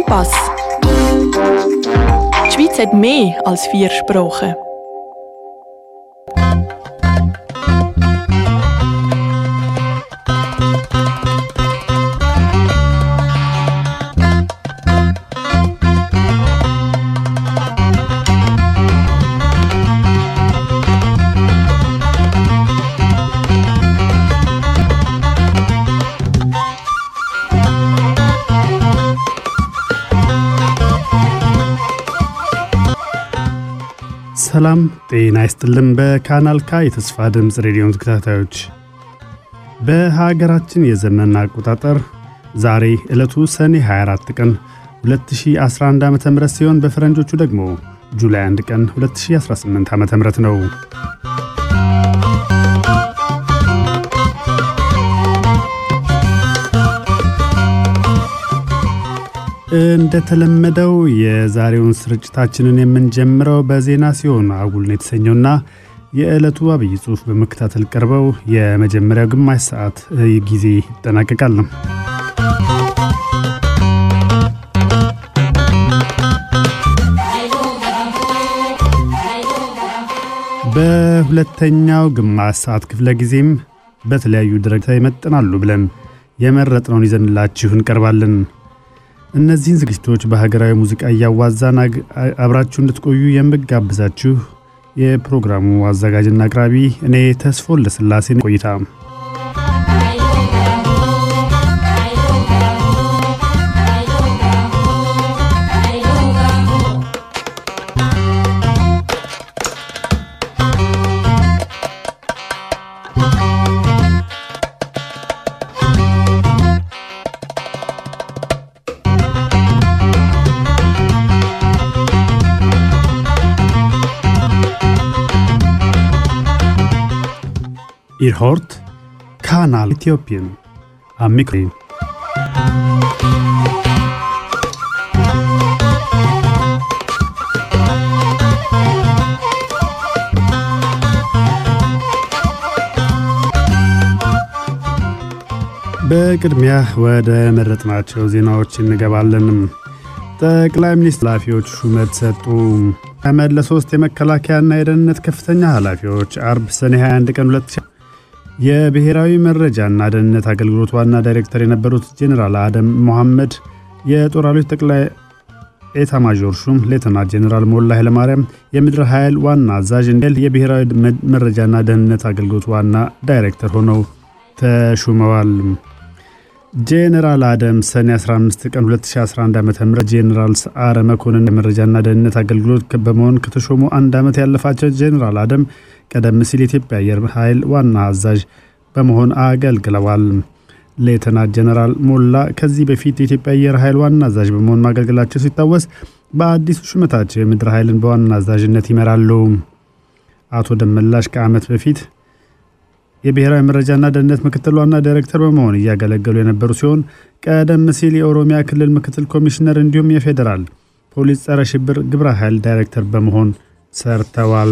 Pass. Die Schweiz hat mehr als vier Sprachen. ሰላም ጤና ይስጥልን። በካናል ካ የተስፋ ድምፅ ሬዲዮን ተከታታዮች በሀገራችን የዘመን አቆጣጠር ዛሬ ዕለቱ ሰኔ 24 ቀን 2011 ዓ ም ሲሆን በፈረንጆቹ ደግሞ ጁላይ 1 ቀን 2018 ዓ ም ነው። እንደተለመደው የዛሬውን ስርጭታችንን የምንጀምረው በዜና ሲሆን አጉልን የተሰኘውና የዕለቱ አብይ ጽሑፍ በመከታተል ቀርበው የመጀመሪያው ግማሽ ሰዓት ጊዜ ይጠናቀቃል። በሁለተኛው ግማሽ ሰዓት ክፍለ ጊዜም በተለያዩ ደረጃ ይመጥናሉ ብለን የመረጥነውን ይዘንላችሁ እንቀርባለን። እነዚህን ዝግጅቶች በሀገራዊ ሙዚቃ እያዋዛን አብራችሁ እንድትቆዩ የምጋብዛችሁ የፕሮግራሙ አዘጋጅና አቅራቢ እኔ ተስፎን ለስላሴ ቆይታ Ihr hört Kanal Äthiopien am Mikro. በቅድሚያ ወደ መረጥናቸው ዜናዎች እንገባለን። ጠቅላይ ሚኒስትር ኃላፊዎች ሹመት ሰጡ። አህመድ ለሶስት የመከላከያና የደህንነት ከፍተኛ ኃላፊዎች አርብ ሰኔ 21 ቀን 2000 የብሔራዊ መረጃና ደህንነት አገልግሎት ዋና ዳይሬክተር የነበሩት ጄኔራል አደም ሞሐመድ፣ የጦር ኃይሎች ጠቅላይ ኤታ ማዦር ሹም ሌተና ጄኔራል ሞላ ኃይለማርያም፣ የምድር ኃይል ዋና አዛዥ እንዲል የብሔራዊ መረጃና ደህንነት አገልግሎት ዋና ዳይሬክተር ሆነው ተሹመዋል። ጄኔራል አደም ሰኔ 15 ቀን 2011 ዓ ም ጄኔራል ሰዓረ መኮንን የመረጃና ደህንነት አገልግሎት በመሆን ከተሾሙ አንድ ዓመት ያለፋቸው ጄኔራል አደም ቀደም ሲል የኢትዮጵያ አየር ኃይል ዋና አዛዥ በመሆን አገልግለዋል። ሌተና ጀነራል ሞላ ከዚህ በፊት የኢትዮጵያ አየር ኃይል ዋና አዛዥ በመሆን ማገልገላቸው ሲታወስ በአዲሱ ሹመታቸው የምድር ኃይልን በዋና አዛዥነት ይመራሉ። አቶ ደመላሽ ከዓመት በፊት የብሔራዊ መረጃና ደህንነት ምክትል ዋና ዳይሬክተር በመሆን እያገለገሉ የነበሩ ሲሆን ቀደም ሲል የኦሮሚያ ክልል ምክትል ኮሚሽነር እንዲሁም የፌዴራል ፖሊስ ጸረ ሽብር ግብረ ኃይል ዳይሬክተር በመሆን ሰርተዋል።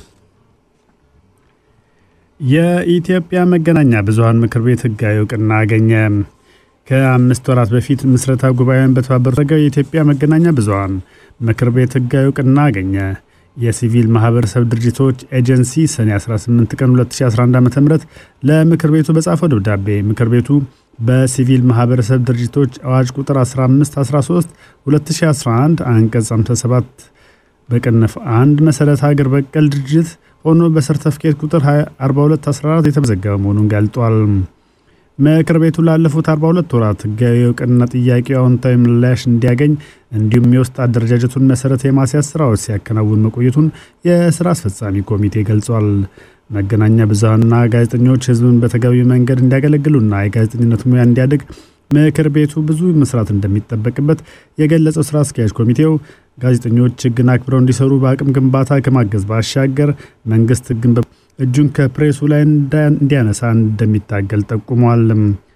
የኢትዮጵያ መገናኛ ብዙኃን ምክር ቤት ሕጋዊ እውቅና አገኘ። ከአምስት ወራት በፊት ምስረታ ጉባኤውን በተባበሩት የኢትዮጵያ መገናኛ ብዙኃን ምክር ቤት ሕጋዊ እውቅና አገኘ። የሲቪል ማህበረሰብ ድርጅቶች ኤጀንሲ ሰኔ 18 ቀን 2011 ዓ ም ለምክር ቤቱ በጻፈው ደብዳቤ ምክር ቤቱ በሲቪል ማህበረሰብ ድርጅቶች አዋጅ ቁጥር 1513 2011 አንቀጽ 57 በቅንፍ አንድ መሰረት ሀገር በቀል ድርጅት ሆኖ በሰርተፍኬት ቁጥር 4214 የተመዘገበ መሆኑን ገልጧል። ምክር ቤቱ ላለፉት 42 ወራት ህጋዊ እውቅና ጥያቄው አዎንታዊ ምላሽ እንዲያገኝ እንዲሁም የውስጥ አደረጃጀቱን መሰረት የማስያዝ ስራዎች ሲያከናውን መቆየቱን የስራ አስፈጻሚ ኮሚቴ ገልጿል። መገናኛ ብዙኃንና ጋዜጠኞች ህዝብን በተገቢ መንገድ እንዲያገለግሉና የጋዜጠኝነት ሙያ እንዲያድግ ምክር ቤቱ ብዙ መስራት እንደሚጠበቅበት የገለጸው ስራ አስኪያጅ ኮሚቴው ጋዜጠኞች ህግን አክብረው እንዲሰሩ በአቅም ግንባታ ከማገዝ ባሻገር መንግስት ህግን እጁን ከፕሬሱ ላይ እንዲያነሳ እንደሚታገል ጠቁሟል።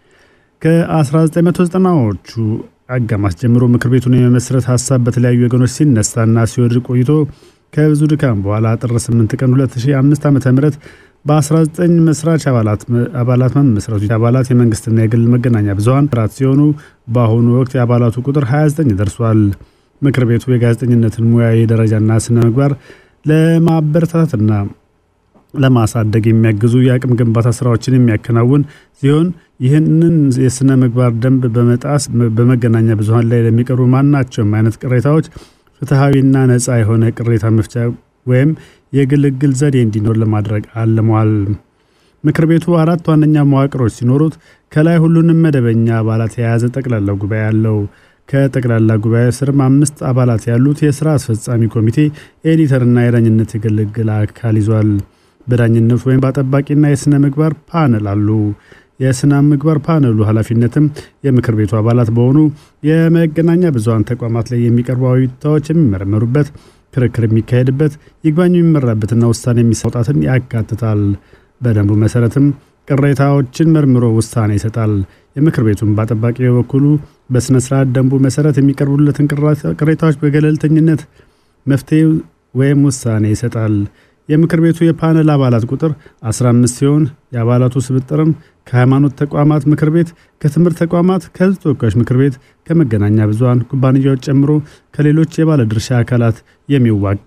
ከ1990ዎቹ አጋማሽ ጀምሮ ምክር ቤቱን የመመስረት ሀሳብ በተለያዩ ወገኖች ሲነሳና ሲወድቅ ቆይቶ ከብዙ ድካም በኋላ ጥር 8 ቀን 2005 ዓ ም በ19 መስራች አባላት መመስረቱ አባላት የመንግስትና የግል መገናኛ ብዙሀን ራት ሲሆኑ በአሁኑ ወቅት የአባላቱ ቁጥር 29 ደርሷል። ምክር ቤቱ የጋዜጠኝነትን ሙያዊ ደረጃና ስነ ምግባር ለማበረታታትና ለማሳደግ የሚያግዙ የአቅም ግንባታ ስራዎችን የሚያከናውን ሲሆን ይህንን የስነ ምግባር ደንብ በመጣስ በመገናኛ ብዙሀን ላይ ለሚቀርቡ ማናቸውም አይነት ቅሬታዎች ፍትሐዊና ነፃ የሆነ ቅሬታ መፍቻ ወይም የግልግል ዘዴ እንዲኖር ለማድረግ አልሟል። ምክር ቤቱ አራት ዋነኛ መዋቅሮች ሲኖሩት ከላይ ሁሉንም መደበኛ አባላት የያዘ ጠቅላላ ጉባኤ አለው። ከጠቅላላ ጉባኤ ስርም አምስት አባላት ያሉት የስራ አስፈጻሚ ኮሚቴ ኤዲተርና የዳኝነት የግልግል አካል ይዟል። በዳኝነት ወይም በአጠባቂና የሥነ ምግባር ፓነል አሉ። የሥነ ምግባር ፓነሉ ኃላፊነትም የምክር ቤቱ አባላት በሆኑ የመገናኛ ብዙሀን ተቋማት ላይ የሚቀርቡ አቤቱታዎች የሚመረመሩበት፣ ክርክር የሚካሄድበት፣ ይግባኝ የሚመራበትና ውሳኔ የሚሰጣትን ያካትታል። በደንቡ መሰረትም ቅሬታዎችን መርምሮ ውሳኔ ይሰጣል። የምክር ቤቱን በአጠባቂ በበኩሉ በሥነ ስርዓት ደንቡ መሰረት የሚቀርቡለትን ቅሬታዎች በገለልተኝነት መፍትሄ ወይም ውሳኔ ይሰጣል። የምክር ቤቱ የፓነል አባላት ቁጥር 15 ሲሆን የአባላቱ ስብጥርም ከሃይማኖት ተቋማት ምክር ቤት፣ ከትምህርት ተቋማት፣ ከህዝብ ተወካዮች ምክር ቤት፣ ከመገናኛ ብዙሀን ኩባንያዎች ጨምሮ ከሌሎች የባለድርሻ አካላት የሚዋቅ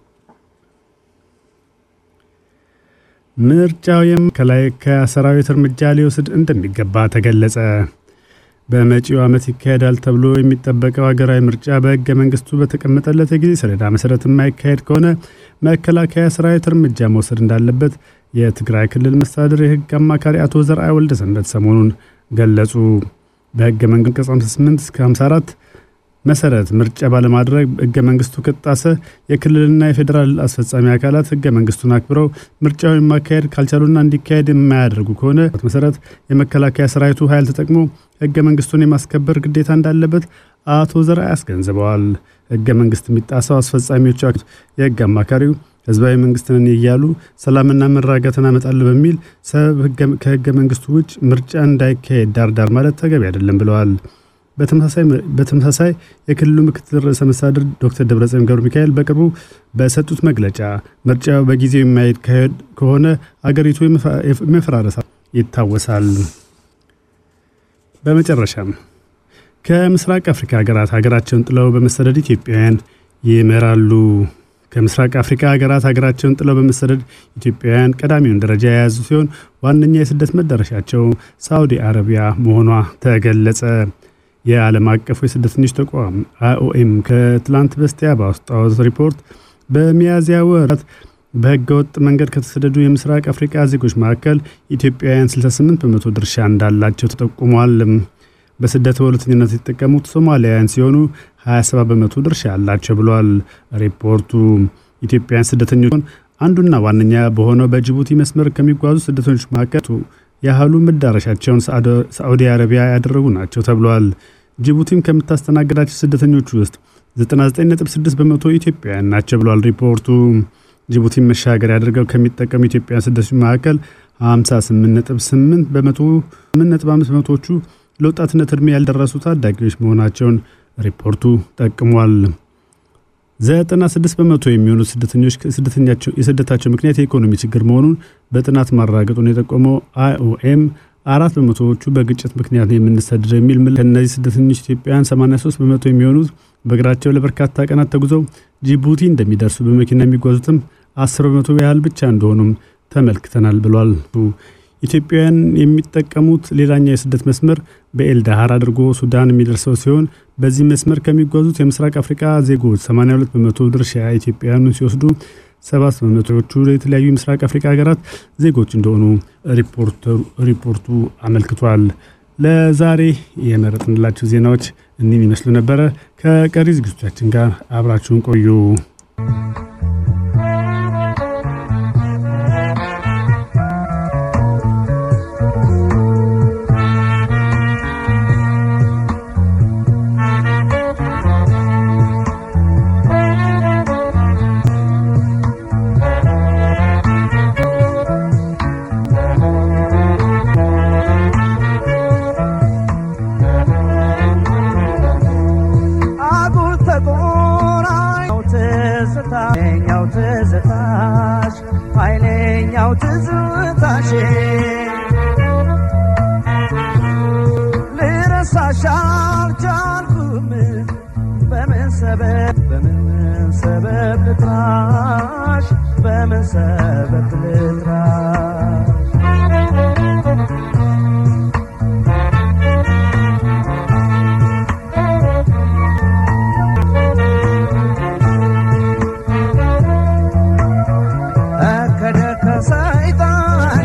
ምርጫው የመከላከያ ሰራዊት እርምጃ ሊወስድ እንደሚገባ ተገለጸ። በመጪው ዓመት ይካሄዳል ተብሎ የሚጠበቀው ሀገራዊ ምርጫ በህገ መንግስቱ በተቀመጠለት የጊዜ ሰሌዳ መሰረት የማይካሄድ ከሆነ መከላከያ ሰራዊት እርምጃ መውሰድ እንዳለበት የትግራይ ክልል መስተዳድር የህግ አማካሪ አቶ ዘርአይ ወልደ ሰንበት ሰሞኑን ገለጹ። በህገ መንግስት አንቀጽ 58 እስከ 54 መሰረት ምርጫ ባለማድረግ ህገ መንግስቱ ከተጣሰ የክልልና የፌዴራል አስፈጻሚ አካላት ህገ መንግስቱን አክብረው ምርጫውን ማካሄድ ካልቻሉና እንዲካሄድ የማያደርጉ ከሆነ መሰረት የመከላከያ ሰራዊቱ ኃይል ተጠቅሞ ህገ መንግስቱን የማስከበር ግዴታ እንዳለበት አቶ ዘርአይ አስገንዝበዋል። ህገ መንግስት የሚጣሰው አስፈጻሚዎቹ የህግ አማካሪው ህዝባዊ መንግስትን እያሉ ሰላምና መረጋጋትን አመጣለሁ በሚል ሰበብ ከህገ መንግስቱ ውጭ ምርጫ እንዳይካሄድ ዳርዳር ማለት ተገቢ አይደለም ብለዋል። በተመሳሳይ የክልሉ ምክትል ርዕሰ መስተዳድር ዶክተር ደብረጽዮን ገብረ ሚካኤል በቅርቡ በሰጡት መግለጫ ምርጫው በጊዜው የማይካሄድ ከሆነ አገሪቱ የመፈራረሳ ይታወሳል። በመጨረሻም ከምስራቅ አፍሪካ ሀገራት ሀገራቸውን ጥለው በመሰደድ ኢትዮጵያውያን ይመራሉ። ከምስራቅ አፍሪካ ሀገራት ሀገራቸውን ጥለው በመሰደድ ኢትዮጵያውያን ቀዳሚውን ደረጃ የያዙ ሲሆን ዋነኛ የስደት መዳረሻቸው ሳዑዲ አረቢያ መሆኗ ተገለጸ። የዓለም አቀፉ የስደተኞች ተቋም አይኦኤም ከትላንት በስቲያ ባወጣው ሪፖርት በሚያዝያ ወራት በህገ ወጥ መንገድ ከተሰደዱ የምስራቅ አፍሪካ ዜጎች መካከል ኢትዮጵያውያን 68 በመቶ ድርሻ እንዳላቸው ተጠቁሟል። በስደት በሁለተኝነት የተጠቀሙት ሶማሊያውያን ሲሆኑ 27 በመቶ ድርሻ አላቸው ብሏል ሪፖርቱ። ኢትዮጵያውያን ስደተኞች አንዱና ዋነኛ በሆነው በጅቡቲ መስመር ከሚጓዙ ስደተኞች መካከል ያህሉ መዳረሻቸውን ሳዑዲ አረቢያ ያደረጉ ናቸው ተብሏል። ጅቡቲም ከምታስተናግዳቸው ስደተኞች ውስጥ 99.6 በመቶ ኢትዮጵያውያን ናቸው ብሏል ሪፖርቱ። ጅቡቲን መሻገር ያደርገው ከሚጠቀሙ ኢትዮጵያውያን ስደተኞች መካከል 58.8 በመቶ 8.5 በመቶዎቹ ለወጣትነት ዕድሜ ያልደረሱ ታዳጊዎች መሆናቸውን ሪፖርቱ ጠቅሟል። 96 በመቶ የሚሆኑ ስደተኞች የስደታቸው ምክንያት የኢኮኖሚ ችግር መሆኑን በጥናት ማረጋገጡን የጠቆመው አይኦኤም አራት በመቶዎቹ በግጭት ምክንያት የምንሰደድ የሚል ምል ከእነዚህ ስደተኞች ኢትዮጵያውያን 83 በመቶ የሚሆኑት በእግራቸው ለበርካታ ቀናት ተጉዘው ጂቡቲ እንደሚደርሱ በመኪና የሚጓዙትም 10 በመቶ ያህል ብቻ እንደሆኑም ተመልክተናል ብሏል። ኢትዮጵያውያን የሚጠቀሙት ሌላኛው የስደት መስመር በኤልዳሃር አድርጎ ሱዳን የሚደርሰው ሲሆን በዚህ መስመር ከሚጓዙት የምስራቅ አፍሪካ ዜጎች 82 በመቶ ድርሻ ኢትዮጵያውያኑን ሲወስዱ ሰባት በመቶዎቹ የተለያዩ የምስራቅ አፍሪካ ሀገራት ዜጎች እንደሆኑ ሪፖርቱ አመልክቷል። ለዛሬ የመረጥንላችሁ ዜናዎች እኒህን ይመስሉ ነበረ። ከቀሪ ዝግጅቶቻችን ጋር አብራችሁን ቆዩ። አጉል ተቆራኝ ትዝታ በመሰበት ልጥራ ከደከ ሰይጣን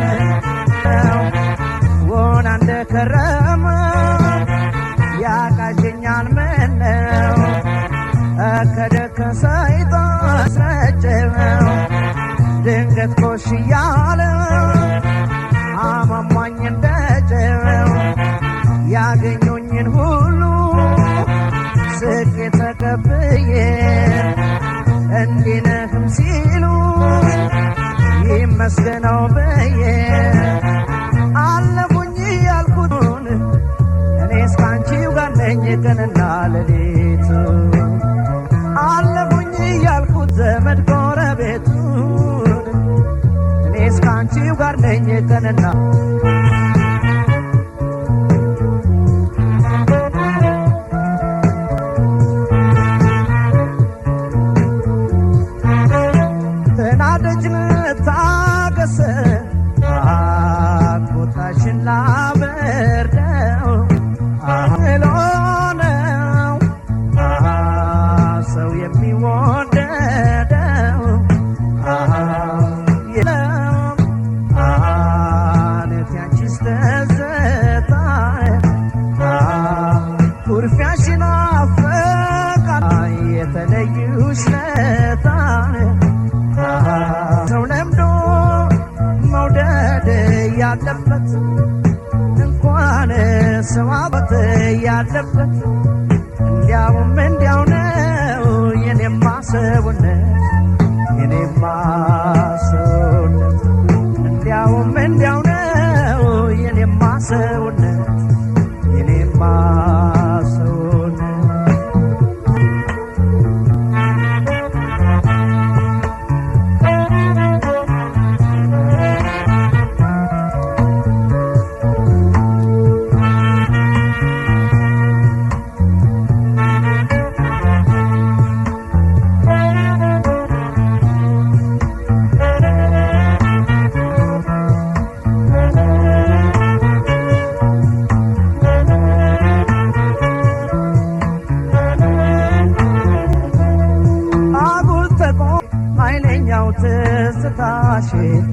ወና እንደከረመ ያቃዠኛል ምነው ከደከ ሰይጣን ስረጨው ድንገት ኮሽ እያለ አማሟኝ እንደጨው ያገኙኝን ሁሉ ስቄ ተቀብዬ እንዲህ ነህም ሲሉ ይመስገነው ብዬ አለፉኝ ያልኩትን እኔ እስካንቺው ጋር ነኝ ቀንና ሌሊት አለፉኝ ያልኩት ዘመድ ጎረቤቱን እኔ እስካንቺው ጋር ነኝ ቀንና ተናደጅ ታገሰ ቁጣሽን ላበርደው አህሎ ነው ሰው የሚወደደው የለም አለት ያንቺስ ተዘታ ኩርፊያሽን አፈቃ የተለዩሽ ነታ ሰው ለምዶ መውደድ ያለበት እንኳን ሰው አባት ያለበት እንዲያውም እንዲያው ነው የኔማ ሰውነት የኔማ ሰውነት እንዲያውም እንዲያው ነው የኔማ ሰውነት የኔማ ሰውነት አጉል ተቆ ኃይለኛው ትዝታሽ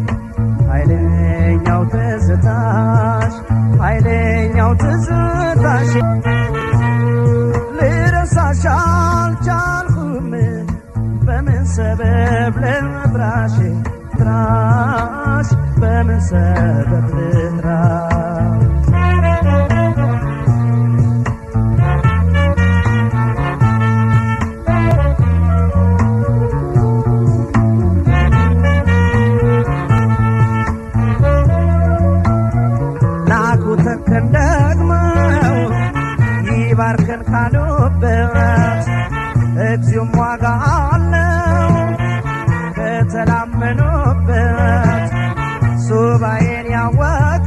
ኃይለኛው ትዝታሽ ኃይለኛው ትዝታሽ ልረሳሽ አልቻልኩም በምን ሰበብ ልጥራሽ ጥራሽ በምን ሰበብ ልጥራሽ ናኩ ተከን ደግመው ይባርከን ካሉበት እግዚኦም ዋጋ አለው ከተላመኑበት ሱባኤን ያወቀ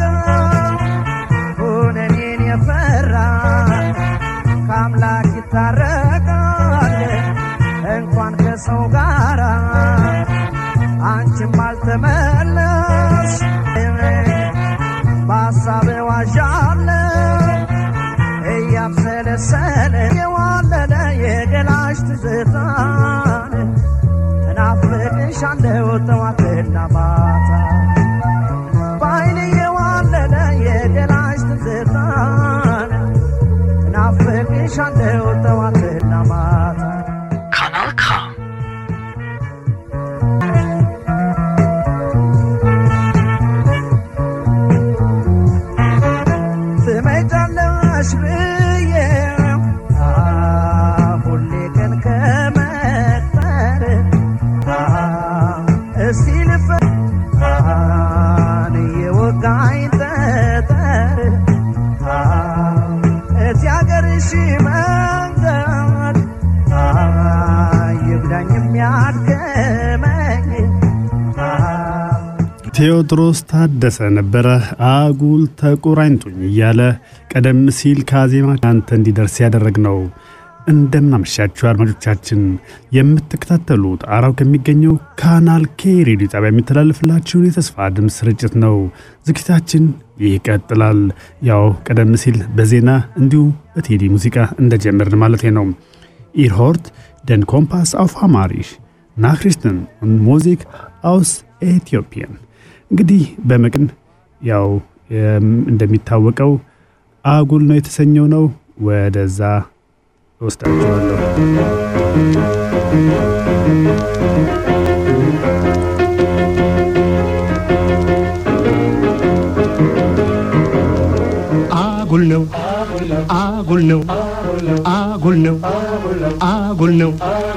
ሁነኔን የፈራ ከአምላክ ይታረቃል እንኳን ከሰው ጋራ አንቺም አልተመለስ በሀሳብ ዋዣለ እያብሰለሰለ የዋለለ የገላሽ ትዝታን እናፍቅሻለሁ ጠዋትና ማታ በአይን የዋለለ የገላሽ ትዝታን እናፍቅሻለሁ ጠዋትና ማታ Kanal K. ትመጫለሽ ብዬ አ ሁሌ ቀን ከመቅጠር አ እስቲ ልፈ አን የወጋኝ ጠጠር አ እቲ አገርሽ መንገድ አ ይጉዳኝ የሚያድገመኝ አ ቴዎድሮስ ታደሰ ነበረ አጉል ተቆራኝቶኝ እያለ ቀደም ሲል ከዜማ አንተ እንዲደርስ ያደረግ ነው። እንደምናመሻችሁ አድማጮቻችን የምትከታተሉት አራው ከሚገኘው ካናል ኬ ሬዲዮ ጣቢያ የሚተላለፍላችሁን የተስፋ ድምፅ ስርጭት ነው። ዝግጅታችን ይቀጥላል። ያው ቀደም ሲል በዜና እንዲሁም በቴዲ ሙዚቃ እንደጀመርን ማለት ነው። ኢርሆርት ደን ኮምፓስ አውፍ አማሪሽ ናክሪስትን ሙዚክ አውስ ኤትዮጵያን። እንግዲህ በመቅን ያው እንደሚታወቀው አጉል ነው የተሰኘው ነው። ወደዛ እወስዳችኋለሁ። አጉል ነው አጉል ነው አጉል ነው አጉል ነው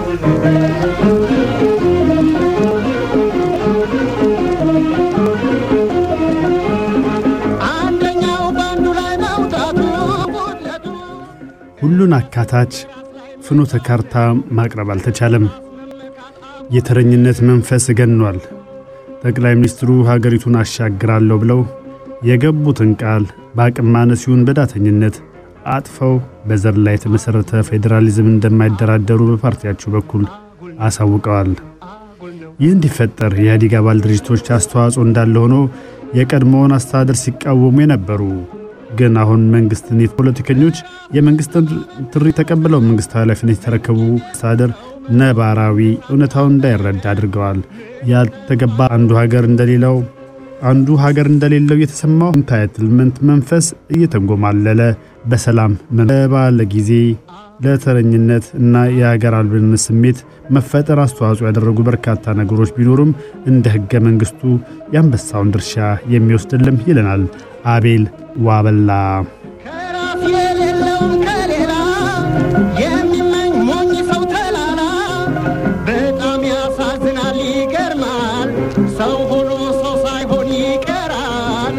አንደኛው በአንዱ ላይ መውጣቱ ጉድለቱ ሁሉን አካታች ፍኖተ ካርታ ማቅረብ አልተቻለም። የተረኝነት መንፈስ ገኗል። ጠቅላይ ሚኒስትሩ ሀገሪቱን አሻግራለሁ ብለው የገቡትን ቃል በአቅም ማነስ ይሁን በዳተኝነት አጥፈው በዘር ላይ የተመሠረተ ፌዴራሊዝም እንደማይደራደሩ በፓርቲያቸው በኩል አሳውቀዋል። ይህ እንዲፈጠር የኢህአዴግ አባል ድርጅቶች አስተዋጽኦ እንዳለ ሆኖ የቀድሞውን አስተዳደር ሲቃወሙ የነበሩ ግን አሁን መንግስትን ፖለቲከኞች የመንግስትን ጥሪ ተቀብለው መንግስት ኃላፊነት የተረከቡ አስተዳደር ነባራዊ እውነታውን እንዳይረዳ አድርገዋል። ያልተገባ አንዱ ሀገር እንደሌለው አንዱ ሀገር እንደሌለው የተሰማው ኢንታይትልመንት መንፈስ እየተንጎማለለ በሰላም ባለ ጊዜ ለተረኝነት እና የሀገር አልብነት ስሜት መፈጠር አስተዋጽኦ ያደረጉ በርካታ ነገሮች ቢኖሩም እንደ ሕገ መንግሥቱ የአንበሳውን ድርሻ የሚወስድልም ይለናል አቤል ዋበላ። ከራስ የሌለውን ከሌላ የሚመኝ ሞኝ ሰው ተላላ በጣም ያሳዝናል፣ ይገርማል። ሰው ሆኖ ሰው ሳይሆን ይቀራል።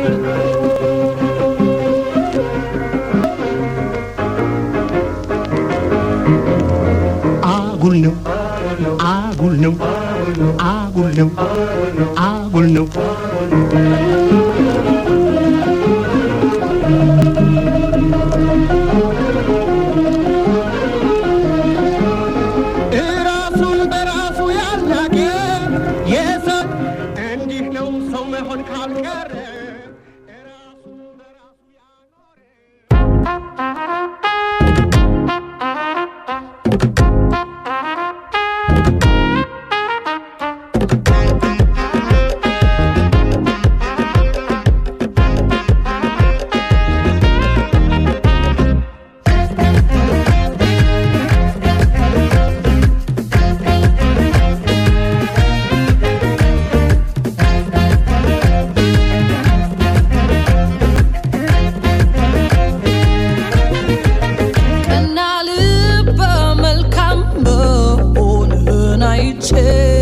አጉል ነው አጉል ነው አጉል ነው አጉል ነው እራሱን በራሱ ያልናቀ የሰው እንዲህ ነው ሰው መሆን ካልቀረ እራሱን በራሱ ያኖረ ቀና ልበ መልካም መሆንህን አይቼ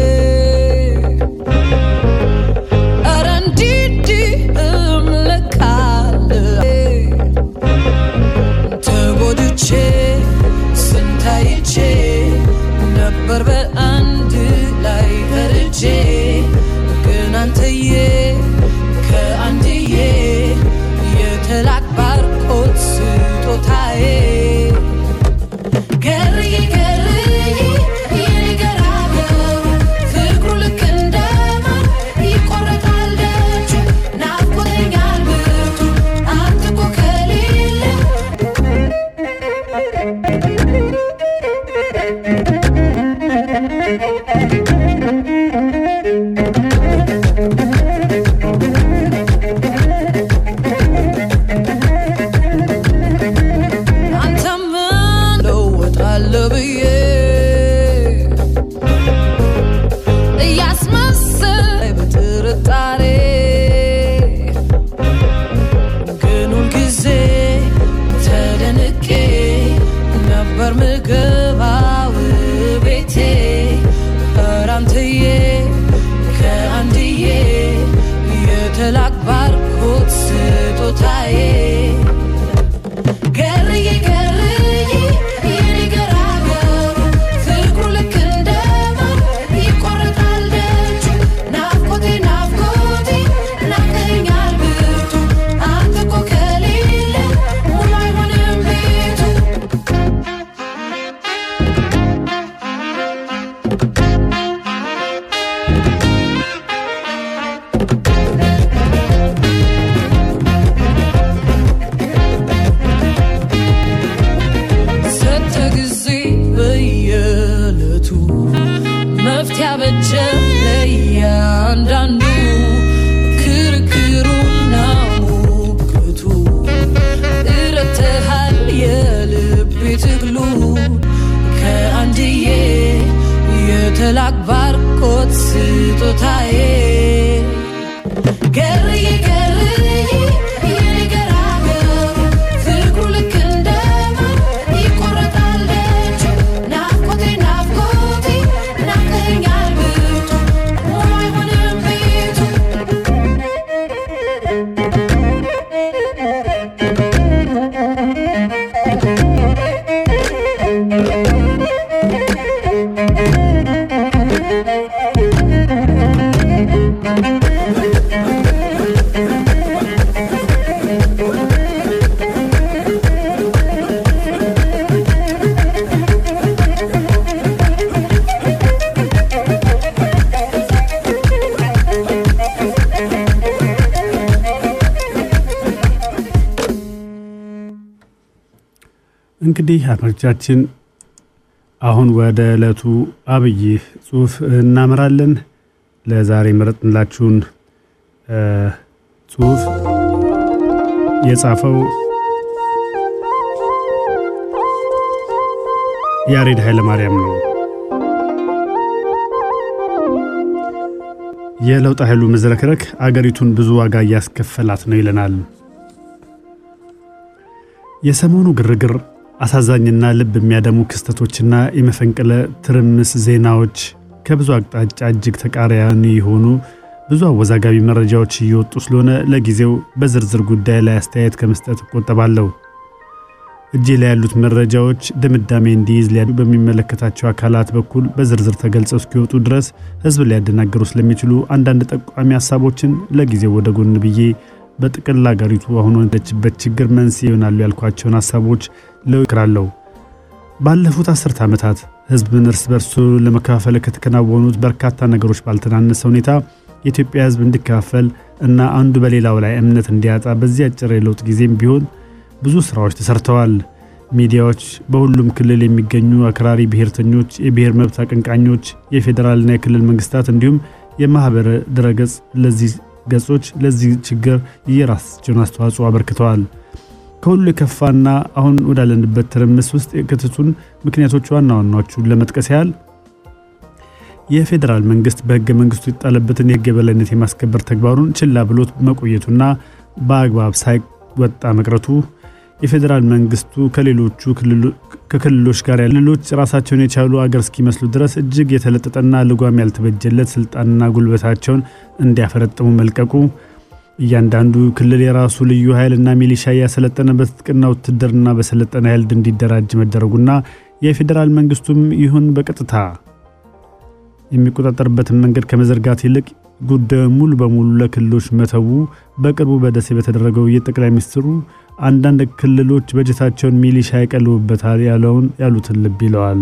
ኧረ እንዲህም ለካ አለ ተጎድቼ ስንታይቼ ነበር በአንድ ላይ ፈርጄ ግን አንተዬ ከአንድዬ የተላክ ባርኮት ስጦታዬ ገርዬ ገርዬ የኔ ገራገሩ ፍቅሩ ልክ እንደ ማር ይቆረጣል ደጁ ናፍቆተኛል ብርቱ አንተ እኮ ከሌለ አንተም እለወጣለሁ ብዬ እያስመሰለኝ በጥርጣሬ ግን ሁልጊዜ ተደንቄ ነበር ምገባው ቤቴ ኧረ አንተዬ ከአንድዬ የተላክ ባርኮት ስጦታዬ ገርዬ ገርዬ የኔ ገራገሩ ፍቅሩ ልክ እንደ ማር ይቆረጣል ደጁ ናፍቆቴ ናፍቆቴ ናፍቀኸኛል ብርቱ አንተ እኮ ከሌለ ሙሉ አይሆንም ቤቱ እንግዲህ አድማጮቻችን አሁን ወደ ዕለቱ አብይ ጽሁፍ እናመራለን። ለዛሬ መረጥንላችሁን ጽሁፍ የጻፈው ያሬድ ኃይለማርያም ነው። የለውጥ ኃይሉ መዝረክረክ አገሪቱን ብዙ ዋጋ እያስከፈላት ነው ይለናል። የሰሞኑ ግርግር አሳዛኝና ልብ የሚያደሙ ክስተቶችና የመፈንቅለ ትርምስ ዜናዎች ከብዙ አቅጣጫ እጅግ ተቃራኒ የሆኑ ብዙ አወዛጋቢ መረጃዎች እየወጡ ስለሆነ ለጊዜው በዝርዝር ጉዳይ ላይ አስተያየት ከመስጠት እቆጠባለሁ። እጄ ላይ ያሉት መረጃዎች ድምዳሜ እንዲይዝ ሊያዱ በሚመለከታቸው አካላት በኩል በዝርዝር ተገልጸው እስኪወጡ ድረስ ሕዝብ ሊያደናግሩ ስለሚችሉ አንዳንድ ጠቋሚ ሀሳቦችን ለጊዜው ወደ ጎን ብዬ በጥቅል አገሪቱ አሁን ወደችበት ችግር መንስኤ ይሆናሉ ያልኳቸውን ሀሳቦች ለውክራለሁ። ባለፉት አስርተ ዓመታት ሕዝብን እርስ በርሱ ለመከፋፈል ከተከናወኑት በርካታ ነገሮች ባልተናነሰ ሁኔታ የኢትዮጵያ ሕዝብ እንዲከፋፈል እና አንዱ በሌላው ላይ እምነት እንዲያጣ በዚህ አጭር የለውጥ ጊዜም ቢሆን ብዙ ስራዎች ተሰርተዋል። ሚዲያዎች፣ በሁሉም ክልል የሚገኙ አክራሪ ብሔርተኞች፣ የብሔር መብት አቀንቃኞች፣ የፌዴራልና የክልል መንግስታት እንዲሁም የማህበረ ድረገጽ ለዚህ ገጾች ለዚህ ችግር የራሳቸውን አስተዋጽኦ አበርክተዋል። ከሁሉ የከፋና አሁን ወዳለንበት ትርምስ ውስጥ የክትቱን ምክንያቶች ዋና ዋናዎቹን ለመጥቀስ ያህል የፌዴራል መንግስት በህገ መንግስቱ የጣለበትን የህግ የበላይነት የማስከበር ተግባሩን ችላ ብሎት መቆየቱና በአግባብ ሳይወጣ መቅረቱ፣ የፌዴራል መንግስቱ ከሌሎቹ ከክልሎች ጋር ክልሎች ራሳቸውን የቻሉ አገር እስኪመስሉ ድረስ እጅግ የተለጠጠና ልጓም ያልተበጀለት ስልጣንና ጉልበታቸውን እንዲያፈረጥሙ መልቀቁ፣ እያንዳንዱ ክልል የራሱ ልዩ ኃይልና ሚሊሻ እያሰለጠነ በትጥቅና ውትድርና በሰለጠነ ኃይል እንዲደራጅ መደረጉና የፌዴራል መንግስቱም ይሁን በቀጥታ የሚቆጣጠርበትን መንገድ ከመዘርጋት ይልቅ ጉዳዩን ሙሉ በሙሉ ለክልሎች መተዉ በቅርቡ በደሴ በተደረገው የጠቅላይ ሚኒስትሩ አንዳንድ ክልሎች በጀታቸውን ሚሊሻ ይቀልቡበታል ያለውን ያሉትን ልብ ይለዋል።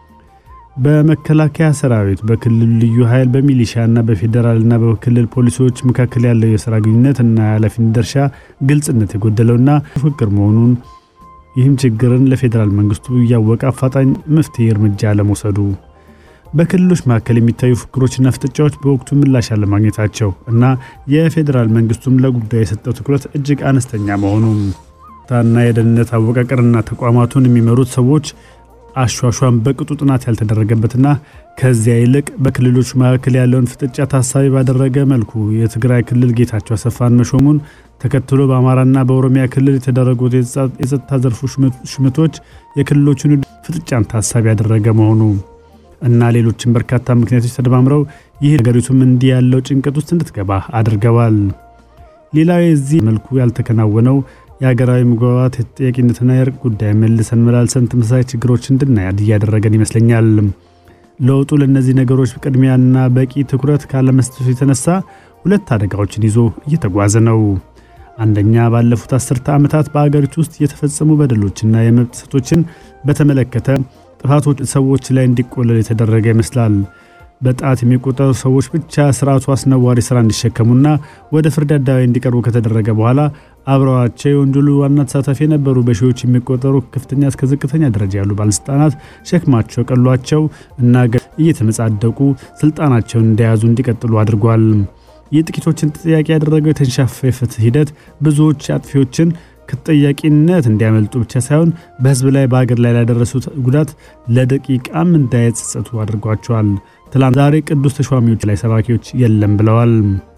በመከላከያ ሰራዊት፣ በክልል ልዩ ኃይል፣ በሚሊሻና በፌዴራልና በክልል ፖሊሶች መካከል ያለው የስራ ግንኙነት እና የኃላፊነት ድርሻ ግልጽነት የጎደለውና ፍቅር መሆኑን ይህም ችግርን ለፌዴራል መንግስቱ እያወቀ አፋጣኝ መፍትሄ እርምጃ ለመውሰዱ በክልሎች መካከል የሚታዩ ፍክሮችና ፍጥጫዎች በወቅቱ ምላሽ አለማግኘታቸው እና የፌዴራል መንግስቱም ለጉዳዩ የሰጠው ትኩረት እጅግ አነስተኛ መሆኑ ታና የደህንነት አወቃቀርና ተቋማቱን የሚመሩት ሰዎች አሿሿም በቅጡ ጥናት ያልተደረገበትና ከዚያ ይልቅ በክልሎች መካከል ያለውን ፍጥጫ ታሳቢ ባደረገ መልኩ የትግራይ ክልል ጌታቸው አሰፋን መሾሙን ተከትሎ በአማራና በኦሮሚያ ክልል የተደረጉት የጸጥታ ዘርፉ ሹመቶች የክልሎቹን ፍጥጫን ታሳቢ ያደረገ መሆኑ እና ሌሎችም በርካታ ምክንያቶች ተደማምረው ይህ ሀገሪቱም እንዲህ ያለው ጭንቀት ውስጥ እንድትገባ አድርገዋል። ሌላው የዚህ መልኩ ያልተከናወነው የሀገራዊ መግባባት የተጠያቂነትና የእርቅ ጉዳይ መልሰን መላልሰን ተመሳሳይ ችግሮች እንድናይ እያደረገን ይመስለኛል። ለውጡ ለእነዚህ ነገሮች ቅድሚያና በቂ ትኩረት ካለመስጠቱ የተነሳ ሁለት አደጋዎችን ይዞ እየተጓዘ ነው። አንደኛ ባለፉት አስርተ ዓመታት በአገሪቱ ውስጥ የተፈጸሙ በደሎችና የመብት ጥሰቶችን በተመለከተ ጥፋቶች ሰዎች ላይ እንዲቆለል የተደረገ ይመስላል። በጣት የሚቆጠሩ ሰዎች ብቻ ስርዓቱ አስነዋሪ ስራ እንዲሸከሙና ወደ ፍርድ አደባባይ እንዲቀርቡ ከተደረገ በኋላ አብረዋቸው የወንጀሉ ዋና ተሳታፊ የነበሩ በሺዎች የሚቆጠሩ ከፍተኛ እስከ ዝቅተኛ ደረጃ ያሉ ባለስልጣናት ሸክማቸው ቀሏቸው እና እየተመጻደቁ ስልጣናቸውን እንደያዙ እንዲቀጥሉ አድርጓል። የጥቂቶችን ተጠያቂ ያደረገው የተንሻፈ የፍትህ ሂደት ብዙዎች አጥፊዎችን ከተጠያቂነት እንዲያመልጡ ብቻ ሳይሆን በህዝብ ላይ በሀገር ላይ ላደረሱት ጉዳት ለደቂቃም እንዳይጸጸቱ አድርጓቸዋል። ትላንት ዛሬ ቅዱስ ተሿሚዎች ላይ ሰባኪዎች የለም ብለዋል።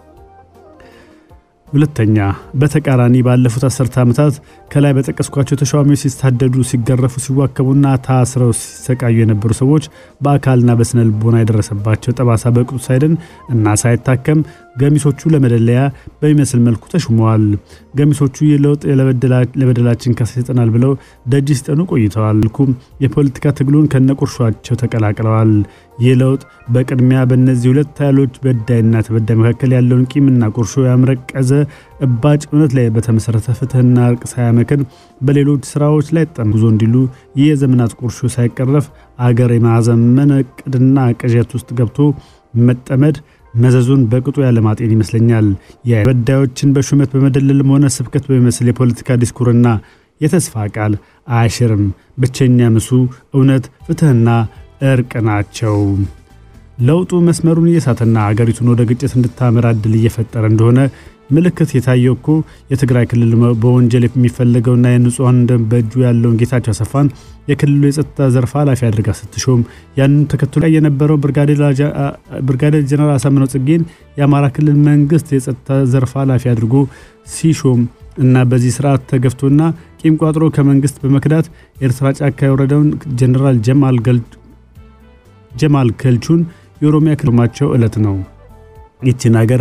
ሁለተኛ በተቃራኒ ባለፉት አስርተ ዓመታት ከላይ በጠቀስኳቸው ተሿሚዎች ሲሳደዱ፣ ሲገረፉ፣ ሲዋከቡና ታስረው ሲሰቃዩ የነበሩ ሰዎች በአካልና በስነ ልቦና የደረሰባቸው ጠባሳ በቅጡ ሳይድን እና ሳይታከም ገሚሶቹ ለመደለያ በሚመስል መልኩ ተሹመዋል። ገሚሶቹ የለውጥ ለበደላችን ካሳ ይሰጠናል ብለው ደጅ ሲጠኑ ቆይተዋል። ልኩም የፖለቲካ ትግሉን ከነቁርሿቸው ተቀላቅለዋል። ይህ ለውጥ በቅድሚያ በእነዚህ ሁለት ኃይሎች በዳይና ተበዳይ መካከል ያለውን ቂምና ቁርሾ ያምረቀዘ እባጭ እውነት ላይ በተመሰረተ ፍትህና እርቅ ሳያመክን በሌሎች ስራዎች ላይ ጠምጉዞ እንዲሉ ይህ የዘመናት ቁርሾ ሳይቀረፍ አገር የማዘመን እቅድና ቅዠት ውስጥ ገብቶ መጠመድ መዘዙን በቅጡ ያለማጤን ይመስለኛል። የበዳዮችን በሹመት በመደለልም ሆነ ስብከት በሚመስል የፖለቲካ ዲስኩርና የተስፋ ቃል አያሽርም። ብቸኛ ምሱ እውነት፣ ፍትሕና እርቅ ናቸው። ለውጡ መስመሩን እየሳተና አገሪቱን ወደ ግጭት እንድታመራ እድል እየፈጠረ እንደሆነ ምልክት የታየው እኮ የትግራይ ክልል በወንጀል የሚፈለገውና የንጹሐን ደም በእጁ ያለውን ጌታቸው አሰፋን የክልሉ የጸጥታ ዘርፍ ኃላፊ አድርጋ ስትሾም ያንን ተከትሎ ላይ የነበረው ብርጋዴር ጀነራል አሳምነው ጽጌን የአማራ ክልል መንግስት የጸጥታ ዘርፍ ኃላፊ አድርጎ ሲሾም እና በዚህ ስርዓት ተገፍቶና ቂም ቋጥሮ ከመንግስት በመክዳት ኤርትራ ጫካ የወረደውን ጀነራል ጀማል ከልቹን የኦሮሚያ ክልማቸው ዕለት ነው። ይችን ሀገር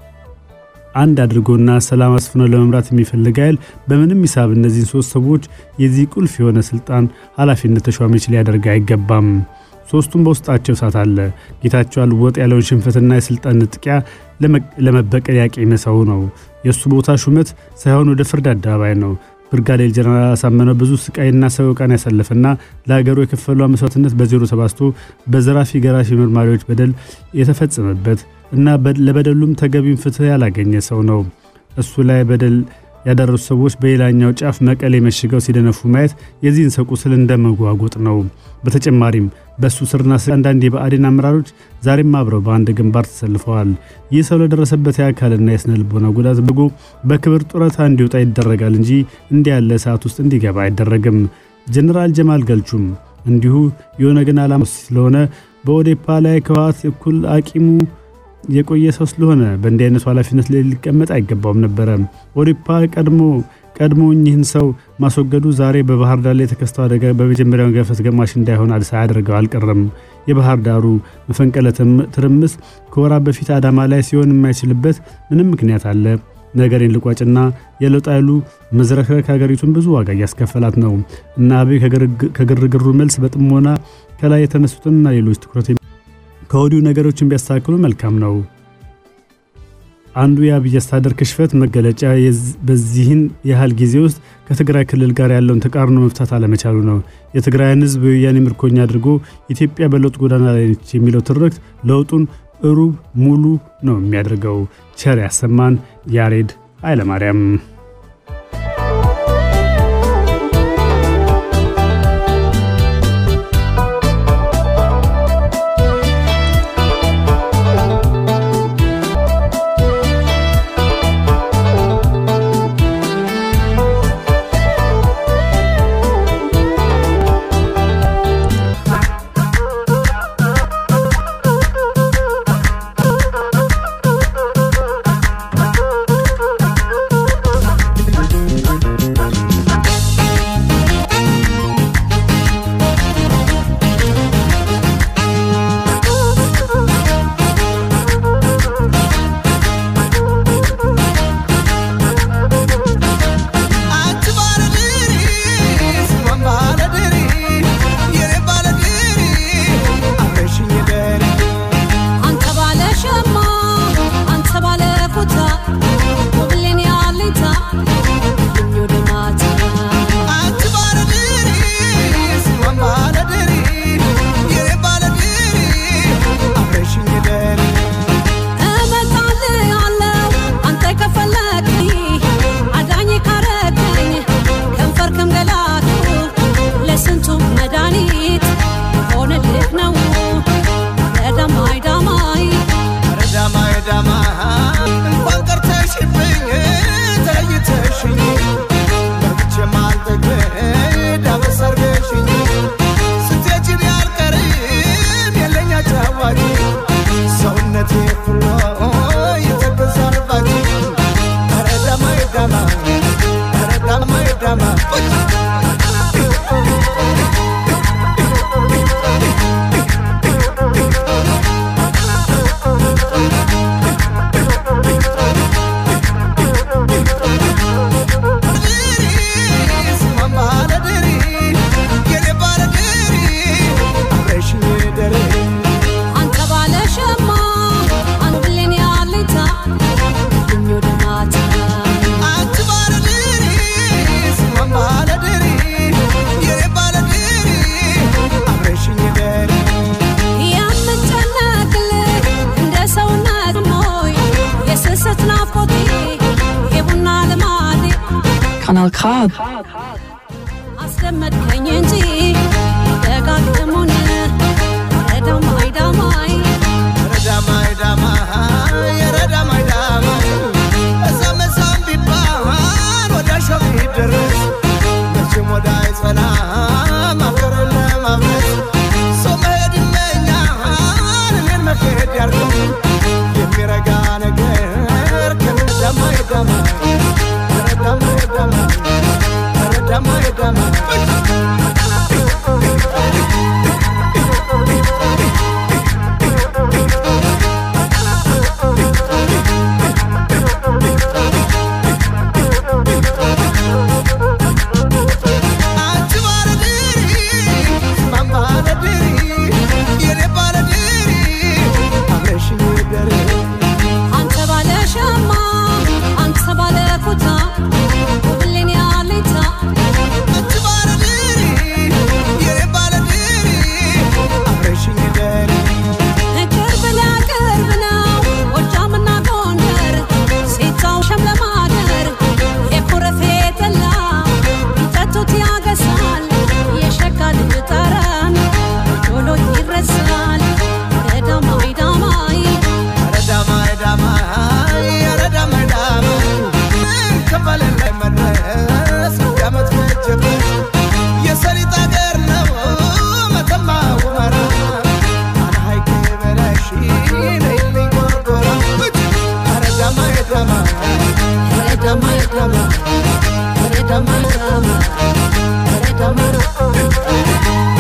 አንድ አድርጎና ሰላም አስፍኖ ለመምራት የሚፈልግ ኃይል በምንም ሂሳብ እነዚህን ሶስት ሰዎች የዚህ ቁልፍ የሆነ ስልጣን ኃላፊነት ተሿሚዎች ሊያደርግ አይገባም። ሶስቱም በውስጣቸው እሳት አለ። ጌታቸው አልወጥ ያለውን ሽንፈትና የስልጣን ንጥቂያ ለመበቀል ያቄመ ሰው ነው። የእሱ ቦታ ሹመት ሳይሆን ወደ ፍርድ አደባባይ ነው። ብርጋዴር ጀነራል አሳምነው ብዙ ስቃይና ሰቆቃን ያሳለፈና ለሀገሩ የከፈለው መስዋዕትነት በዜሮ ተባዝቶ በዘራፊ ገራፊ መርማሪዎች በደል የተፈጸመበት እና ለበደሉም ተገቢውን ፍትህ ያላገኘ ሰው ነው። እሱ ላይ በደል ያደረሱ ሰዎች በሌላኛው ጫፍ መቀሌ መሽገው ሲደነፉ ማየት የዚህን ሰው ቁስል እንደመጓጎጥ ነው። በተጨማሪም በእሱ ስርና ስ አንዳንድ የብአዴን አመራሮች ዛሬም አብረው በአንድ ግንባር ተሰልፈዋል። ይህ ሰው ለደረሰበት የአካልና የስነ ልቦና ጉዳት በጎ በክብር ጡረታ እንዲወጣ ይደረጋል እንጂ እንዲህ ያለ ሰዓት ውስጥ እንዲገባ አይደረግም። ጀኔራል ጀማል ገልቹም እንዲሁ የኦነግን ዓላማ ስለሆነ በኦዴፓ ላይ ከህወሓት እኩል አቂሙ የቆየ ሰው ስለሆነ በእንዲህ አይነቱ ኃላፊነት ላይ ሊቀመጥ አይገባውም ነበረ። ኦዴፓ ቀድሞ ቀድሞ እኚህን ሰው ማስወገዱ ዛሬ በባህር ዳር ላይ የተከስተው አደጋ በመጀመሪያው ገፈት ገማሽ እንዳይሆን ሳያደርገው አልቀረም። የባህር ዳሩ መፈንቅለ ትርምስ ከወራት በፊት አዳማ ላይ ሲሆን የማይችልበት ምንም ምክንያት አለ። ነገሬን ልቋጭና የለውጥ ኃይሉ መዝረክረክ ሀገሪቱን ብዙ ዋጋ እያስከፈላት ነው እና አብይ ከግርግሩ መልስ በጥሞና ከላይ የተነሱትንና ሌሎች ትኩረት ከወዲሁ ነገሮችን ቢያስተካክሉ መልካም ነው። አንዱ የአብይ አስተዳደር ክሽፈት መገለጫ በዚህን ያህል ጊዜ ውስጥ ከትግራይ ክልል ጋር ያለውን ተቃርኖ መፍታት አለመቻሉ ነው። የትግራይን ሕዝብ የወያኔ ምርኮኛ አድርጎ ኢትዮጵያ በለውጥ ጎዳና ላይ ነች የሚለው ትርክት ለውጡን እሩብ ሙሉ ነው የሚያደርገው። ቸር ያሰማን። ያሬድ ኃይለማርያም Kanal K. አስለመድከኝ እንጂ ደጋግሙን ረዳማይ ዳማይ ረዳማይ ዳማይ ረዳማይ ዳማይ እዛም እዛም ቢባል ወዳሻው ቢደረስ መቼም ወዳ አይጸናም አገርን ለማፍረስ ሰው መሄድ ይመኛል እኔን መሄድ ያርገው የሚረጋ ነገር ከረዳማይ ዳማይ ረዳማይ ዳማይ ረዳማይ ዳማይ አንቺ ባለድሪ ማን ባለድሪ የኔ ባለድሪ አብረሽኝ ደሪ አንተ ባለ ሸማ አንተ ባለ ኩታ ብሌን ያሌታ አንቺ ባለድሪ የኔ ባለድሪ አብረሽኝ ደሪ ቅርብ ለቅርብ ነው ጎጃምና ጎንደር ሴታው ሸምለማደር የኮረፌ ጠላ ቢጠጡት ያገሳል የሸጋ ልጅ ጠረን ቶሎ ይረሳል ረዳማይ ዳማይ ረዳማይ ዳማይ ረዳማይ ዳማይ ከበለን ላይ መድረስ ያመት ፈጀበት የሰሊጥ አገር ነው መተማ ሁመራ አነ ሀይቅ በላሽ ነይልኝ ጎርጎራ ረዳማይ ዳማይ ረዳማይ ዳማይ ረዳማይ ዳማይ ረዳማይ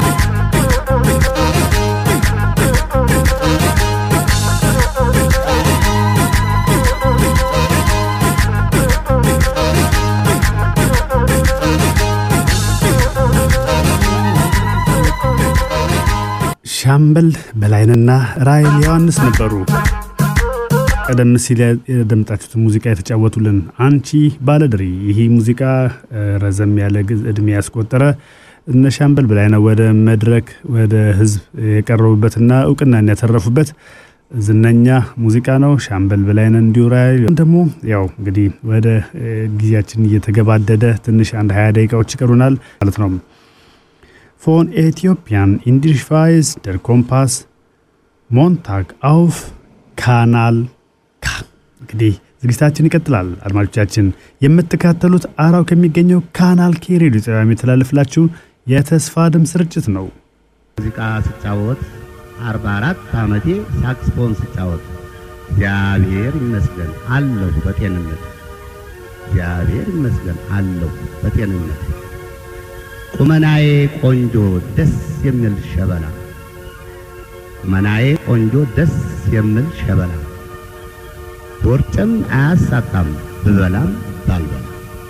ሻምበል በላይንና ራይል ዮሐንስ ነበሩ። ቀደም ሲል ያደመጣችሁትን ሙዚቃ የተጫወቱልን አንቺ ባለድሪ። ይህ ሙዚቃ እ፣ ረዘም ያለ ጊዜ- እድሜ ያስቆጠረ እነ ሻምበል በላይነህ ወደ መድረክ ወደ ህዝብ የቀረቡበትና እውቅናን ያተረፉበት ዝነኛ ሙዚቃ ነው። ሻምበል በላይነህ እንዲሁ ራይል ደግሞ ያው እንግዲህ ወደ እ፣ ጊዜያችን እየተገባደደ ትንሽ አንድ ሀያ ደቂቃዎች ይቀሩናል ማለት ነው። Von Äthiopien Indischweiz der Kompass ሞንታግ አውፍ ካናል ካ እንግዲህ ዝግጅታችን ይቀጥላል። አድማጮቻችን የምትካተሉት አራው ከሚገኘው ካናል ኬ ሬዲዮ ጣቢያ የሚተላለፍላችሁ የተስፋ ድምፅ ስርጭት ነው። ሙዚቃ ስጫወት 44 ዓመቴ ሳክስፎን ስጫወት እግዚአብሔር ይመስገን አለሁ በጤንነት እግዚአብሔር ይመስገን አለሁ በጤንነት ቁመናዬ ቆንጆ ደስ የሚል ሸበላ ቁመናዬ ቆንጆ ደስ የሚል ሸበላ ቦርጭም አያሳጣም ብበላም ባልበላ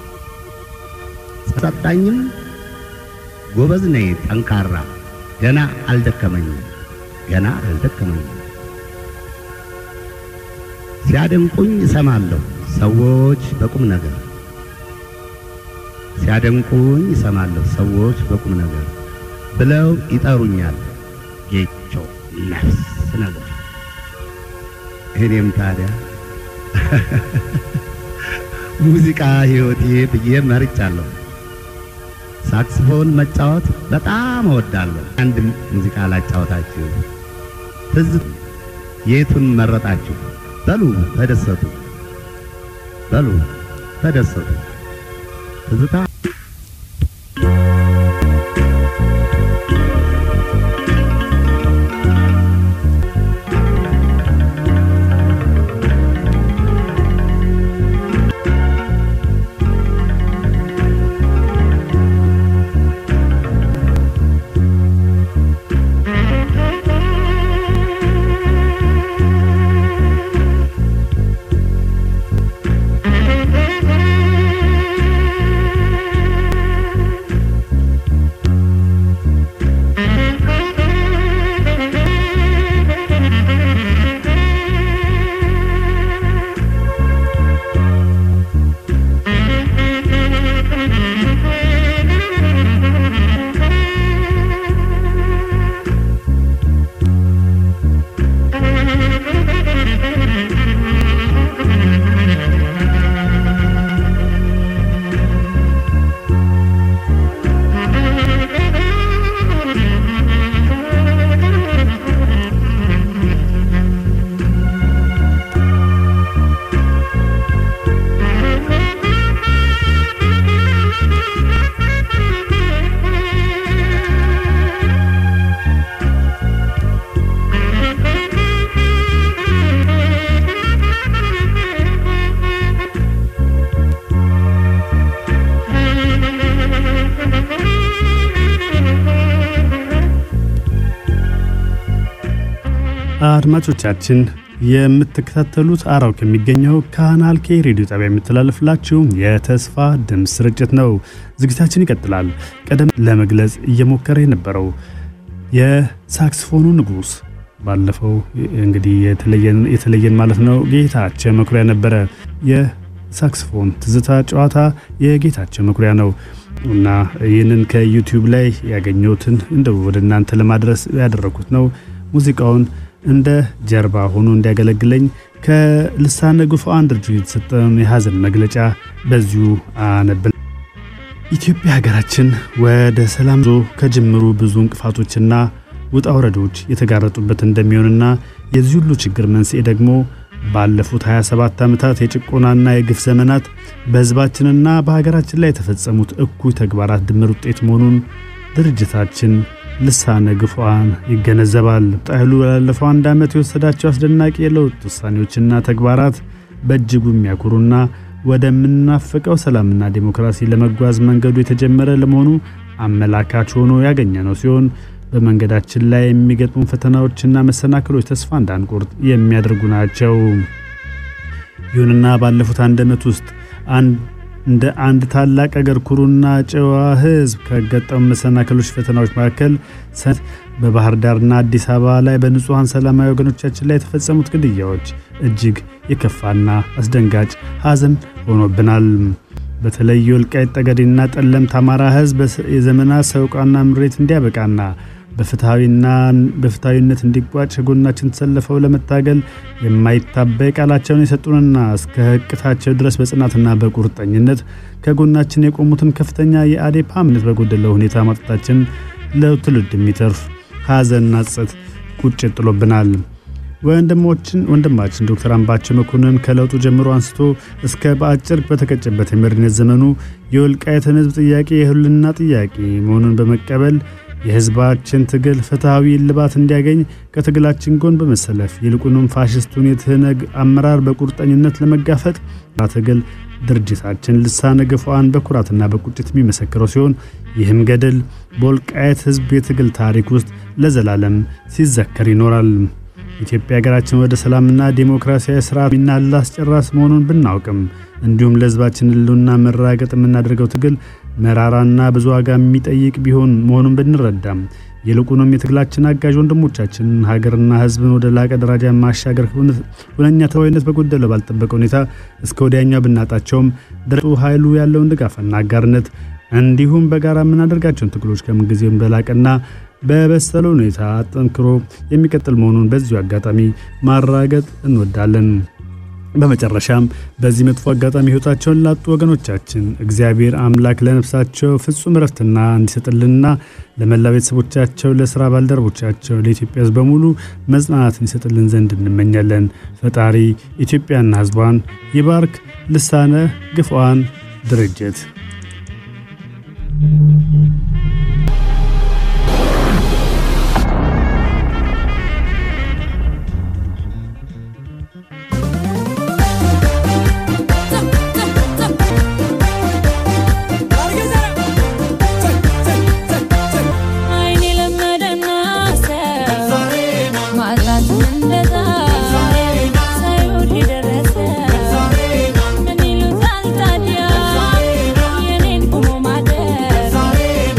ሳጣኝም ጎበዝ ነኝ ጠንካራ ገና አልደከመኝም ገና አልደከመኝም ሲያደንቁኝ እሰማለሁ ሰዎች በቁም ነገር ሲያደንቁኝ እሰማለሁ ሰዎች በቁም ነገር ብለው ይጠሩኛል ጌቾ ነፍስ ነገር እኔም ታዲያ ሙዚቃ ሕይወቴ ብዬ መርጫለሁ። ሳክስፎን መጫወት በጣም እወዳለሁ። አንድ ሙዚቃ ላጫወታችሁ። ትዝ የቱን መረጣችሁ? በሉ ተደሰቱ፣ በሉ ተደሰቱ። ትዝታ አድማጮቻችን የምትከታተሉት አራው ከሚገኘው ካናል ኬ ሬዲዮ ጣቢያ የሚተላለፍላችሁ የተስፋ ድምፅ ስርጭት ነው። ዝግጅታችን ይቀጥላል። ቀደም ለመግለጽ እየሞከረ የነበረው የሳክስፎኑ ንጉሥ ባለፈው እንግዲህ የተለየን ማለት ነው ጌታቸው መኩሪያ ነበረ። የሳክስፎን ትዝታ ጨዋታ የጌታቸው መኩሪያ ነው እና ይህንን ከዩቲዩብ ላይ ያገኘሁትን እንደው ወደ እናንተ ለማድረስ ያደረኩት ነው። ሙዚቃውን እንደ ጀርባ ሆኖ እንዲያገለግለኝ ከልሳነ ጉፉዓን ድርጅት የተሰጠውን የሐዘን መግለጫ በዚሁ አነብል። ኢትዮጵያ ሀገራችን ወደ ሰላም ዞ ከጅምሩ ብዙ እንቅፋቶችና ውጣ ውረዶች የተጋረጡበት እንደሚሆንና የዚህ ሁሉ ችግር መንስኤ ደግሞ ባለፉት 27 ዓመታት የጭቆናና የግፍ ዘመናት በሕዝባችንና በሀገራችን ላይ የተፈጸሙት እኩይ ተግባራት ድምር ውጤት መሆኑን ድርጅታችን ልሳነ ግፉዓን ይገነዘባል። ጣይሉ ላለፈው አንድ ዓመት የወሰዳቸው አስደናቂ የለውጥ ውሳኔዎችና ተግባራት በእጅጉ የሚያኩሩና ወደምናፍቀው ሰላምና ዲሞክራሲ ለመጓዝ መንገዱ የተጀመረ ለመሆኑ አመላካች ሆኖ ያገኘ ነው ሲሆን በመንገዳችን ላይ የሚገጥሙ ፈተናዎችና መሰናክሎች ተስፋ እንዳንቆርጥ የሚያደርጉ ናቸው። ይሁንና ባለፉት አንድ ዓመት ውስጥ እንደ አንድ ታላቅ አገር ኩሩና ጨዋ ሕዝብ ከገጠሙ መሰናክሎች፣ ፈተናዎች መካከል ሰት በባህር ዳርና አዲስ አበባ ላይ በንጹሐን ሰላማዊ ወገኖቻችን ላይ የተፈጸሙት ግድያዎች እጅግ የከፋና አስደንጋጭ ሐዘን ሆኖብናል። በተለይ የወልቃይት ጠገዴና ጠለምት አማራ ሕዝብ የዘመናት ሰቆቃና ምሬት እንዲያበቃና በፍትሐዊና በፍትሐዊነት እንዲቋጭ ከጎናችን ተሰልፈው ለመታገል የማይታበይ ቃላቸውን የሰጡንና እስከ ህቅታቸው ድረስ በጽናትና በቁርጠኝነት ከጎናችን የቆሙትን ከፍተኛ የአዴፓ እምነት በጎደለው ሁኔታ ማጣታችን ለትውልድ የሚተርፍ ሐዘንና ጸጸት ቁጭት ጥሎብናል። ወንድሞችን ወንድማችን ዶክተር አምባቸው መኮንን ከለውጡ ጀምሮ አንስቶ እስከ በአጭር በተቀጨበት የመሪነት ዘመኑ የወልቃይትን ህዝብ ጥያቄ የህልውና ጥያቄ መሆኑን በመቀበል የህዝባችን ትግል ፍትሐዊ እልባት እንዲያገኝ ከትግላችን ጎን በመሰለፍ ይልቁንም ፋሽስቱን የትህነግ አመራር በቁርጠኝነት ለመጋፈጥ ትግል ድርጅታችን ልሳነ ግፉዓን በኩራትና በቁጭት የሚመሰክረው ሲሆን ይህም ገድል በወልቃየት ህዝብ የትግል ታሪክ ውስጥ ለዘላለም ሲዘከር ይኖራል። ኢትዮጵያ ሀገራችን ወደ ሰላምና ዴሞክራሲያዊ ስርዓት ሚናላ አስጨራስ መሆኑን ብናውቅም እንዲሁም ለህዝባችን ህልውና መራገጥ የምናደርገው ትግል መራራና ብዙ ዋጋ የሚጠይቅ ቢሆን መሆኑን ብንረዳም ይልቁንም የትግላችን አጋዥ ወንድሞቻችን ሀገርና ህዝብን ወደ ላቀ ደረጃ ማሻገር ሁነኛ ተወይነት በጎደለው ባልጠበቀ ሁኔታ እስከ ወዲያኛው ብናጣቸውም ድረጡ ኃይሉ ያለውን ድጋፍና አጋርነት እንዲሁም በጋራ የምናደርጋቸውን ትግሎች ከምንጊዜውም በላቀና በበሰለ ሁኔታ አጠንክሮ የሚቀጥል መሆኑን በዚሁ አጋጣሚ ማራገጥ እንወዳለን። በመጨረሻም በዚህ መጥፎ አጋጣሚ ህይወታቸውን ላጡ ወገኖቻችን እግዚአብሔር አምላክ ለነፍሳቸው ፍጹም እረፍትና እንዲሰጥልንና ለመላ ቤተሰቦቻቸው፣ ለስራ ባልደረቦቻቸው፣ ለኢትዮጵያ ህዝብ በሙሉ መጽናናት እንዲሰጥልን ዘንድ እንመኛለን። ፈጣሪ ኢትዮጵያና ህዝቧን ይባርክ። ልሳነ ግፉዓን ድርጅት አይኔ ለመደና ማጣት እንደዛ ሳይሆን የደረሰ ምን ይሉታል ታዲያ የኔን ቁሞ ማደር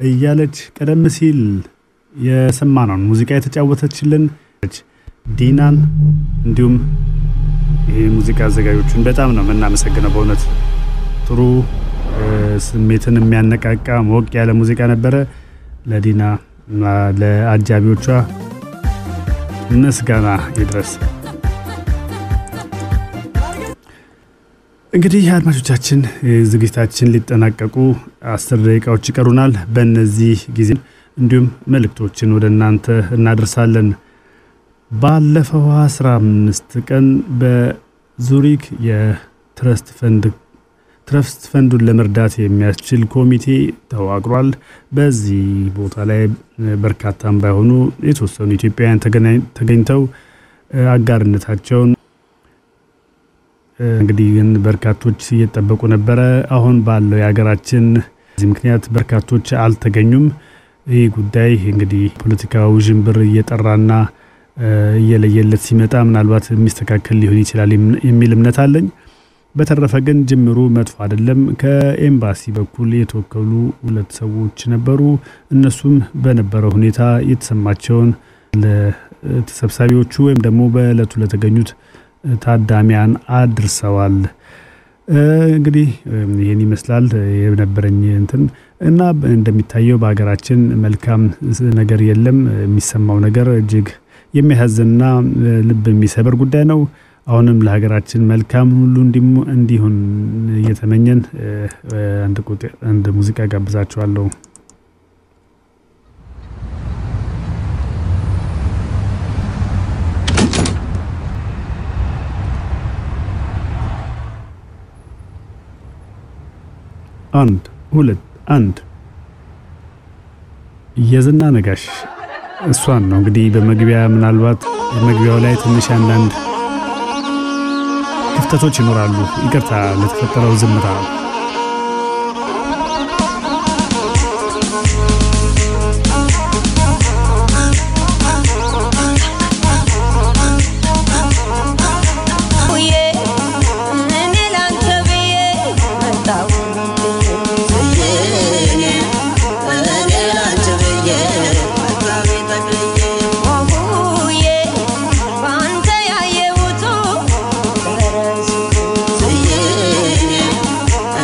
እያለች ቀደም ሲል የሰማነውን ሙዚቃ የተጫወተችልን ዲናን እንዲሁም ይህ ሙዚቃ አዘጋጆቹን በጣም ነው የምናመሰግነው። በእውነት ጥሩ እ፣ ስሜትን የሚያነቃቃ ሞቅ ያለ ሙዚቃ ነበረ። ለዲና እና ለአጃቢዎቿ ምስጋና ይድረስ። እንግዲህ አድማጮቻችን እ፣ ዝግጅታችን ሊጠናቀቁ አስር ደቂቃዎች ይቀሩናል። በእነዚህ ጊዜ እንዲሁም መልእክቶችን ወደ እናንተ እናደርሳለን። ባለፈው 15 ቀን በዙሪክ የትረስት ፈንድ ትረስት ፈንዱን ለመርዳት የሚያስችል ኮሚቴ ተዋቅሯል። በዚህ ቦታ ላይ እ፣ በርካታም ባይሆኑ የተወሰኑ ኢትዮጵያውያን ተገናኝ- ተገኝተው እ፣ አጋርነታቸውን እ፣ እንግዲህ ግን በርካቶች እየጠበቁ ነበረ። አሁን ባለው የሀገራችን በዚህ ምክንያት በርካቶች አልተገኙም። ይህ ጉዳይ እንግዲህ ፖለቲካ ውዥንብር እየጠራና እ፣ እየለየለት ሲመጣ ምናልባት የሚስተካከል ሊሆን ይችላል የም- የሚል እምነት አለኝ። በተረፈ ግን ጅምሩ መጥፎ አይደለም። ከኤምባሲ በኩል የተወከሉ ሁለት ሰዎች ነበሩ። እነሱም በነበረው ሁኔታ የተሰማቸውን ለተሰብሳቢዎቹ ወይም ደግሞ በእለቱ ለተገኙት ታዳሚያን አድርሰዋል። እ፣ እንግዲህ እ፣ ይህን ይመስላል የነበረኝ እንትን እና እንደሚታየው በሀገራችን መልካም ነገር የለም። የሚሰማው ነገር እጅግ የሚያሳዝንና እ፣ ልብ የሚሰብር ጉዳይ ነው። አሁንም ለሀገራችን መልካም ሁሉ እንዲሙ- እንዲሆን እየተመኘን እ፣ እ፣ አንድ ቁጥ- አንድ ሙዚቃ ጋብዛችኋለሁ። አንድ ሁለት አንድ የዝና ነጋሽ እሷን ነው እንግዲህ በመግቢያ ምናልባት መግቢያው ላይ ትንሽ አንዳንድ ክፍተቶች ይኖራሉ። ይቅርታ ለተፈጠረው ዝምታ። ውዬ እኔ ላንተ ብዬ መጣሁ ውዬ በአንተ ያየሁት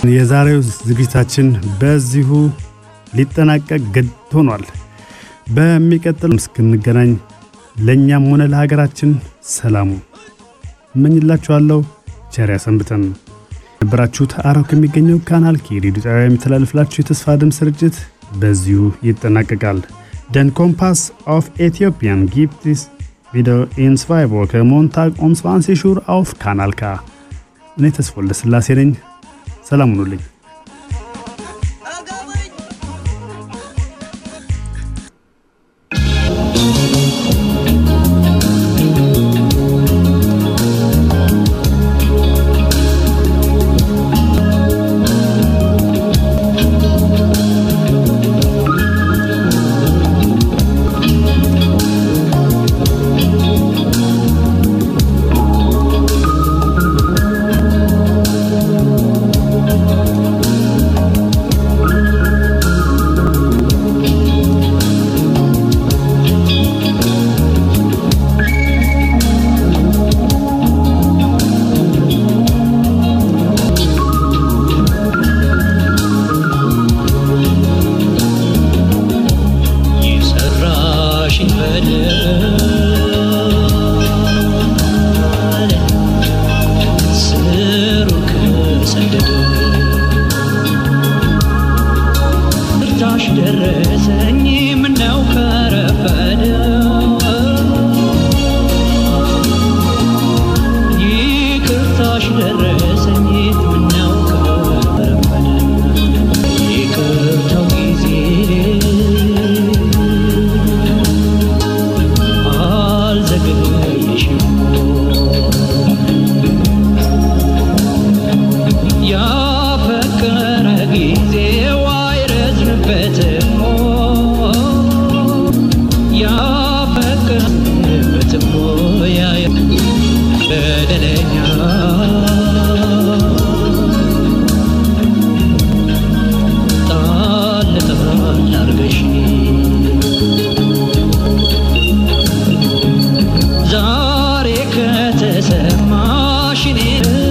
የዛሬው ዝግጅታችን በዚሁ ሊጠናቀቅ ግድ ሆኗል። በሚቀጥል እስክንገናኝ ለእኛም ሆነ ለሀገራችን ሰላሙ እመኝላችኋለሁ። ቸር ያሰንብተን። ነበራችሁት አራው ከሚገኘው ካናል ኬ ሬዲዮ ጣቢያ የሚተላለፍላችሁ የተስፋ ድምፅ ስርጭት በዚሁ ይጠናቀቃል። ደን ኮምፓስ ኦፍ ኢትዮጵያን ጊፕቲስ ቪዲዮ ኢን zwei Wochen Montag um 20 Uhr auf Kanal K። እኔ ተስፋ ወልደስላሴ ነኝ። ሰላም ሁኑልኝ። የሰራሽኝ በደል ስሩ ከሰደደ እርዳሽ ደረሰኝ ምነው ከረፈደ ይቅርታሽ ደረሰኝ ምነው ከረፈደ ይቅርታው ጊዜ አልዘገየሽም ያፈቀረ ጊዜው አይረዝምበትም ያፈቀረበትም ያ በደለኛ ጣል ጣል አርገሽ ዛሬ ከተሰማሽ እኔ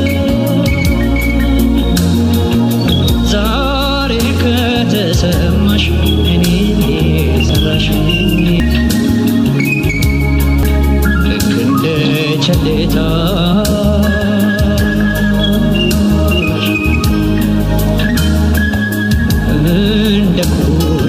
ዛሬ ከተሰማሽ እኔ ሰራሽ ልክ እንደ ቸሌታ እንደ ኩ